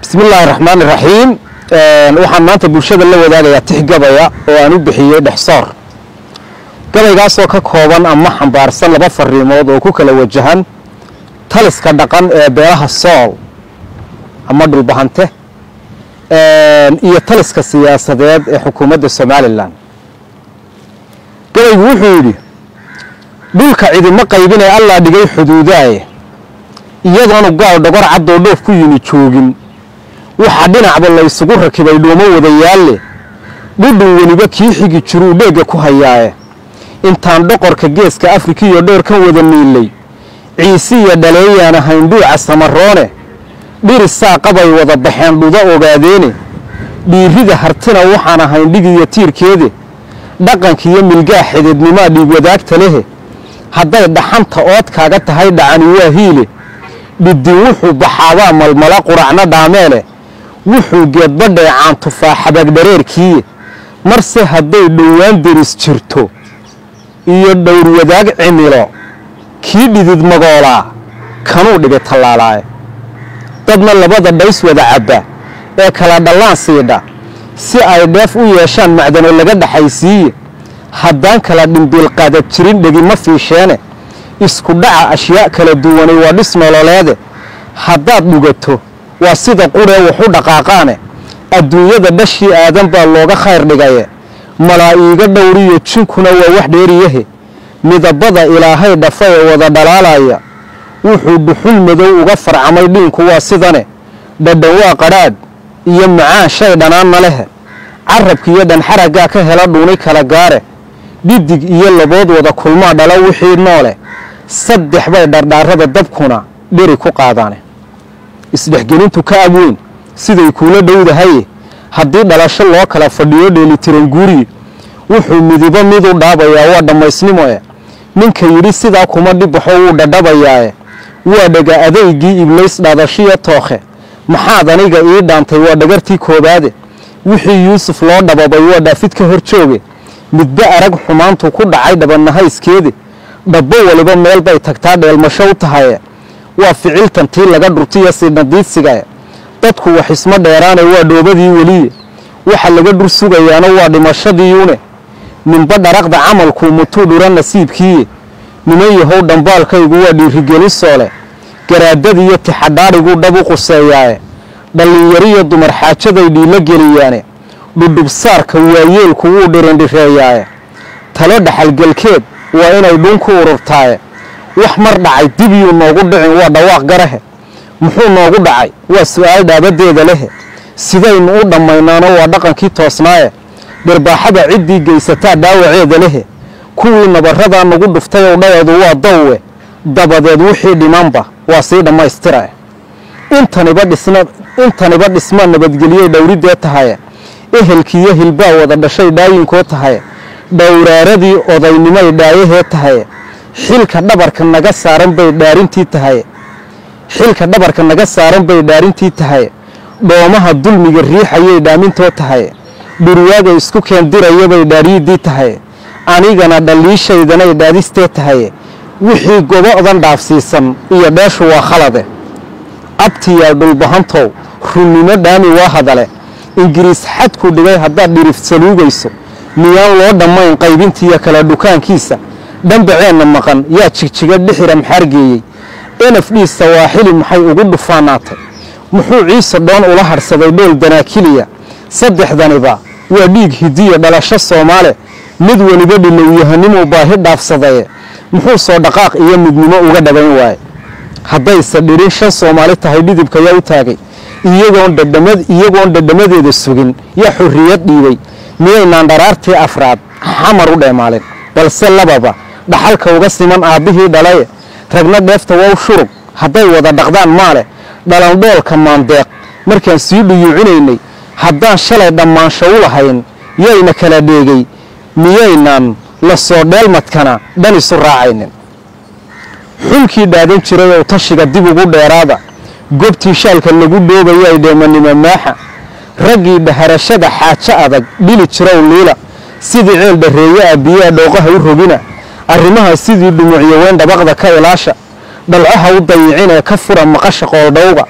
bismi illaahi raxmaan iraxiim waxaan maanta bulshada la wadaagayaa tix gabaya oo aan u bixiyey dhexsoor gabaygaasoo ka kooban ama xambaarsan laba fariimood oo ku kala wajahan taliska dhaqan ee beelaha sool ama dhulbahante iyo taliska siyaasadeed ee xukuumadda somalilan gabaygu wuxuu yidhi dhulka cidima qaybinee allaa dhigay xuduudaaye iyadoonu gaal dhogor caddoo dhoof ku yimi joogin waxaa dhinacba laysugu rakibay dhuumo wadayaalle dhudhun weliba kii xigi jiruu dheegga ku hayaaye intaan dhoqorka geeska afrikiyo dhoorkan wada niillay ciisiya dhaleeyaan ahayn dhuuca samaroone dhirisaa qabay wada baxeen dhuda ogaadeene dhiirrida hartina waxaan ahayn dhigiyo tiirkeede dhaqankiiyo milgaa xididnimaa dhiig wadaagta lehe hadday dhaxanta ood kaaga tahay dhacani waa hiile dhidin wuxuu baxaabaa malmala quracna dhaameele wuxuu geedbadheecaan tufaa xabagdhareerkiiye marse hadday dhowaan deris jirto iyo dhowr wadaag cimilo kii dhidid magoolaa kanuu dhigay tallaalaaye dadna labada dhays wada cabba ee kala dhallaan siidha si ay dheef u yeeshaan macdano laga dhaxaysiiye haddaan kala dhimbiilqaadad jirin dhegima fiisheene isku dhaca ashyaa kala duwanay waa dhis nololeede haddaad dhugato waa sida quree waxu dhaqaaqaane adduunyada dhashii aadan baa looga khayr dhigaye malaa'iiga dhowriyo jinkuna waa wax dheeriyahe midabada ilaahay dhafa ee wada dhalaalaya wuxuu dhuxul madow uga farcamay dhiinku waa sidane dhadhan waa qadhaadh iyo macaan shay dhanaanna lehe carabkiiyo dhanxaraggaa ka hela dhuuni kala gaare dhidig iyo labood wada kulmaa dhala wixii noole saddex bay dhardhaarada dabkuna dheri ku qaadaane isdhexgelintu ka abweyn siday kuula dhowdahaye haddii dhalasho loo kala fadhiyo dheelitiran guuriye wuxuu midibo mid u dhaabayaa waa dhammaysnimo e ninka yidhi sidaa kuma dhibaxo wuu dhadhabayaae waa dhega adaygii iblays dhaadashiyo tookhe maxaad aniga ii dhaantay waa dhagartii koobaade wixii yuusuf loo dhababay waa dhaafid ka hor jooge midba arag xumaantu ku dhacay dhabanahayskeede dhabbo waliba meel bay tagtaa dheelmasho u tahaye waa ficiltan tii laga dhurtiyo siinadiidsigae dadku wax isma dheeraane waa dhoobadii weliye waxa laga dhur sugayaana waa dhimashadiiune ninba dharaqda camalkuu mutuu dhura nasiibkiiye niman yahow dhambaalkaygu waa dhiirigelin soole garaadadiiyo tixadhaadhiguu dhab u quseeyaaye dhallinyariyo dumar xaajaday dhiilo geliyaane dhudhubsaarka waayeelku wuu dhirindhireeyaaye talo dhaxalgelkeed waa inay dhuun ku ururtaaye wax mar dhacay dibyuu noogu dhicin waa dhawaaq garahe muxuu noogu dhacay waa su'aal dhaabadeeda lehe sidaynu u dhammaynaano waa dhaqankii toosnaaye dhirbaaxada ciddii geysataa dhaawaceeda lehe kuwii nabaradaa nagu dhuftay ow dhayeedu waa dawwe dabadeed wixii dhimanba waa sii dhammaystirae intaniba dhisma nabadgeliyey dhowriddee tahaye ehelkiiyo hilbaa wada dhashay dhaayinkoo tahaye dhowraaradii odaynimay dhaayahee tahaye xilka dhabarka naga saaran bay dhaarintii tahaye xilka dhabarka naga saaran bay dhaarintii tahaye dhoomaha dulmiga riixayay dhaamintoo tahaye dhurwaaga isku keendirayabay dhaariyiddii tahaye anigana dhaliishaydanay dhaadistee tahaye wixii gobo'dan dhaafsiisan iyo dheeshu waa khalade abtiyaa dhulbahantow runnimo dhaami waa hadale ingiriis xadku dhigay haddaad dhirif saluugayso miyaan loo dhammayn qaybintiiyo kala dhukaankiisa dhambaceenna maqan yaa jigjiga dhixira maxaargeeyey enaf dhii sawaaxili maxay ugu dhufaanaatay muxuu ciise dhoon ula hadhsaday dhool danaakiliya saddexdaniba waa dhiig hidiya dhalasho soomaale mid weliba dhilowyahanimuu baahi dhaafsadaye muxuu soo dhaqaaq iyo midnimo uga dhabayn waaye haddayse dhirin shan soomaali tahay dhidibka yaa u taagay iyagoon dhadhamadeeda sugin yaa xorriyad dhiibay miyaynaan dharaartii afraad xamar u dheemaalin balse lababa dhaxalka uga siman aabbihii dhalaye ragna dheefta waa u shurug hadday wada dhaqdaan maale dhalandhoolka maandeeq markaan sii dhuyuucinaynay haddaan shalay dhammaansho u lahayn yayna kala dheegay miyaynaan la soo dheelmadkana dhan isu raacaynin xulkii dhaadan jiray oo tashiga dib ugu dheeraada gobtii shaalka lagu dhoobayay dheemanimo maaxa raggii dhaharashada xaajo adag dhili jirow liila sidii ceel dharreeye ah biyaha dhooqaha u rogina arrimaha sidii dhumucyo weyn dhabaqda ka ilaasha dhalcaha u dayicin ee ka fura maqasha qooldhowga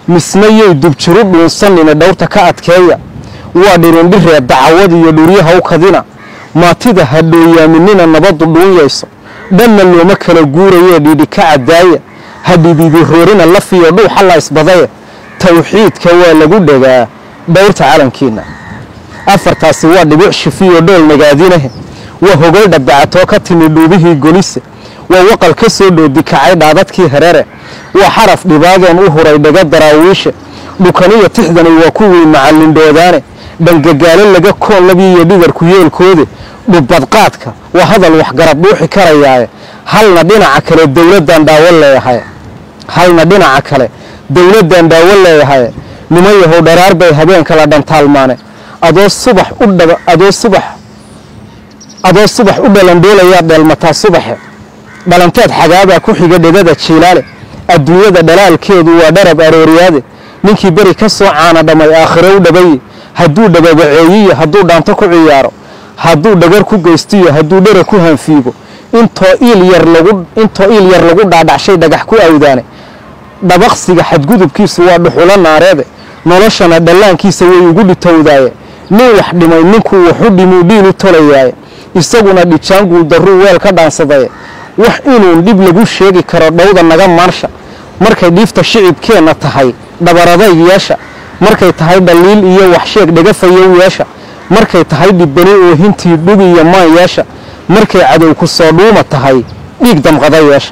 misna yay dubjiru dhuunsanine dhowrta ka adkeeya waa dhirindhiree dacawad iyo dhuryaha u kadina maatida ha dhooyaaminina nabaddu dhuunyayso dhanna looma kala guurayee dhiidhi ka caddaaya ha dhidiidi roorina lafiyo dhuuxa la isbadaye tawxiidka waa lagu dhagaa dhowrta calankiinna afartaasi waa dhibic shifiyo dhool nagaadinahe waa hogol dhabdacatoo ka timi dhuubihii golise waa waqal ka soo dhoodi kacay dhaadadkii herere waa xaraf dhibaadoon u huray dhaga daraawiishe dhukaniyo tixdani waa kuwii macallindhoodaane dhangagaalo laga koon labiiyo dhigarku yeelkoode dhubbadqaadka waa hadal waxgarab dhuuxi karayaaye halna dhinaca kale dowladdan dhaawo leeyahay halna dhinaca kale dowladdan dhaawo leeyahay niman yahow dharaar bay habeenka la dhantaalmaane adoo subax u dhaba adoo subax adoo subax u dhalandhoolayaa dheelmataa subaxe dhalanteed xagaabaa ku xiga dhedada jiilaale adduunyada dhalaalkeedu waa dharab arooriyaade ninkii beri ka soo caana dhammay aakhiro u dhabaye hadduu dhababaceeyiyo hadduu dhaanto ku ciyaaro hadduu dhagar ku geystiyo hadduu dhera ku hanfiigo intoo iil yar lagu intoo iil yar lagu dhaadhacshay dhagax ku awdaane dhabaqsiga xadgudubkiisu waa dhuxulo naareede noloshana dhallaankiisa way ugu dhitowdaaye nin wax dhimay ninkuu waxu dhimuu dhiil u tolayaaye isaguna dhijaanguu darruu weel ka dhaansadaye wax inuun dhib lagu sheegi karo dhowda naga maarsha markay dhiifta shicibkeenna tahay dhabaradayg yeesha markay tahay dhaliil iyo waxsheeg dhagafayow yeesha markay tahay dhibbani oohintii dhug iyo maan yeesha markay cadow ku soo dhuuma tahay dhiig damqada yeesha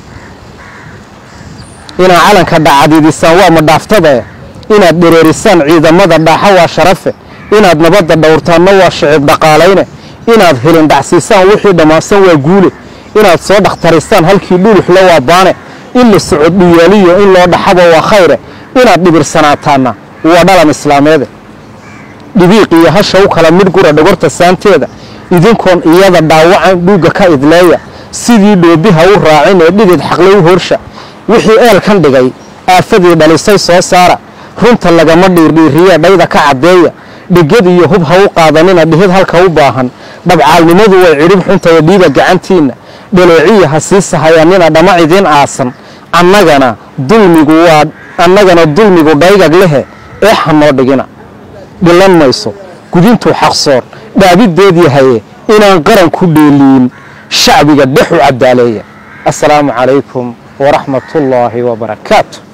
inaad calanka dhacadidisaan waa madhaaftadae inaad dhereerisaan ciidamada dhaaxa waa sharafe inaad nabadda dhowrtaanna waa shicib dhaqaalayne inaad helin dhacsiisaan wixii dhammaansan waa guule inaad soo dhakhtarisaan halkii dhuluxla waa baane in la socod dhuyaaliyo in loo dhaxaba waa khayre inaad dhibirsanaataanna waa dhalan islaameede dhibiiq iyo hasha u kala midh gura dhogorta saanteeda idinkoon iyada dhaawacan dhuugga ka idleeya sidii dhoobiha u raacin ee dhidid xaqle u horsha wixii eelkan dhigay aafadii dhalisay soo saara runta lagama dhiirdhiiriye dhayda ka caddeeya dhegad iyo hub ha u qaadanina dhihid halka u baahan dhabcaalnimadu way cidhib xuntaya dhiiba gacantiinna dhaleeciya ha sii sahayanina dhama idiin aasan annagana dulmigu waa annagana dulmigu dhaygag lehe ee hanoo dhigina dhilan mayso gudintuu xaqsoor dhaabideed yahaye inaan qaran ku dheeliyin shacbiga dhexu cadaaleeya assalaamu calaykum waraxmat ullaahi wabarakaatu